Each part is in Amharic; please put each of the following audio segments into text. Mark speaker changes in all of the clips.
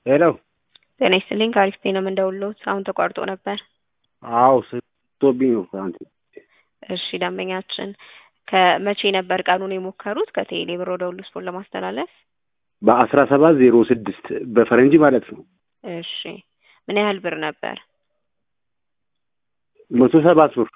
Speaker 1: ሄሎ
Speaker 2: ጤና ይስጥልኝ ከአሪፍ ጤና የምንደውልዎት አሁን ተቋርጦ ነበር።
Speaker 1: አዎ ስቶብኝ ነው ትናንት።
Speaker 2: እሺ ደንበኛችን ከመቼ ነበር ቀኑን የሞከሩት ከቴሌ ብር ወደ ሁሉ ስፖርት ለማስተላለፍ?
Speaker 1: በአስራ ሰባት ዜሮ ስድስት በፈረንጅ ማለት ነው።
Speaker 2: እሺ ምን ያህል ብር ነበር?
Speaker 1: መቶ ሰባት ብር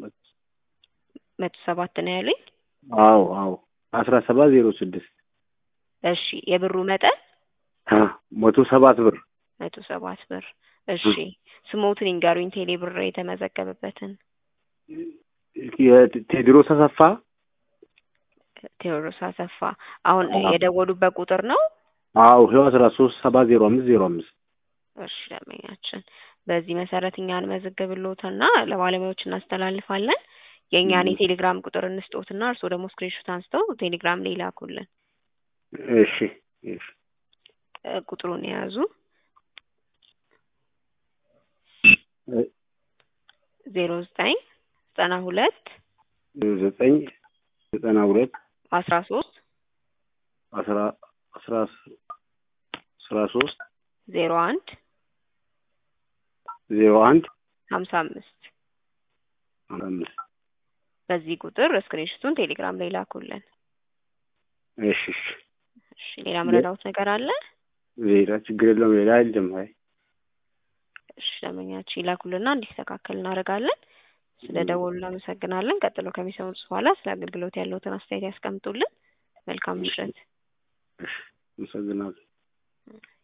Speaker 2: መቶ ሰባት ነው ያሉኝ።
Speaker 1: አዎ አዎ አስራ ሰባት ዜሮ ስድስት
Speaker 2: እሺ የብሩ መጠን
Speaker 1: መቶ ሰባት ብር
Speaker 2: መቶ ሰባት ብር። እሺ ስሞትን ይንገሩኝ ቴሌ ብር የተመዘገበበትን።
Speaker 1: የቴዎድሮስ አሰፋ
Speaker 2: ቴዎድሮስ አሰፋ። አሁን የደወሉበት ቁጥር ነው?
Speaker 1: አዎ ይኸው አስራ ሶስት ሰባ ዜሮ አምስት ዜሮ አምስት
Speaker 2: እሺ ደንበኛችን በዚህ መሰረት እኛ እንመዘግብልዎትና ለባለሙያዎች እናስተላልፋለን። የእኛን የቴሌግራም ቁጥር እንስጦትና እርስዎ ደግሞ ስክሪንሾት አንስተው ቴሌግራም ላይ ይላኩልን።
Speaker 1: እሺ እሺ
Speaker 2: ቁጥሩን የያዙ ዜሮ ዘጠኝ ዘጠና ሁለት
Speaker 1: ዘጠኝ ዘጠና ሁለት
Speaker 2: አስራ ሶስት
Speaker 1: አስራ አስራ አስራ ሶስት
Speaker 2: ዜሮ አንድ
Speaker 1: ዜሮ አንድ
Speaker 2: ሀምሳ አምስት
Speaker 1: ሀምሳ አምስት
Speaker 2: በዚህ ቁጥር ስክሪንሾቱን ቴሌግራም ላይ ላኩልን።
Speaker 1: እሺ እሺ
Speaker 2: እሺ ሌላ ምረዳውት ነገር አለ?
Speaker 1: ሌላ ችግር የለውም። ሌላ አይደለም። አይ
Speaker 2: እሺ ደንበኛችን ይላኩልና እንዲስተካከል እናደርጋለን። ስለ ደወሉ እናመሰግናለን። ቀጥሎ ከሚሰሙት በኋላ ስለ አገልግሎት ያለውትን አስተያየት ያስቀምጡልን። መልካም ምሽት።
Speaker 1: እሺ አመሰግናለሁ።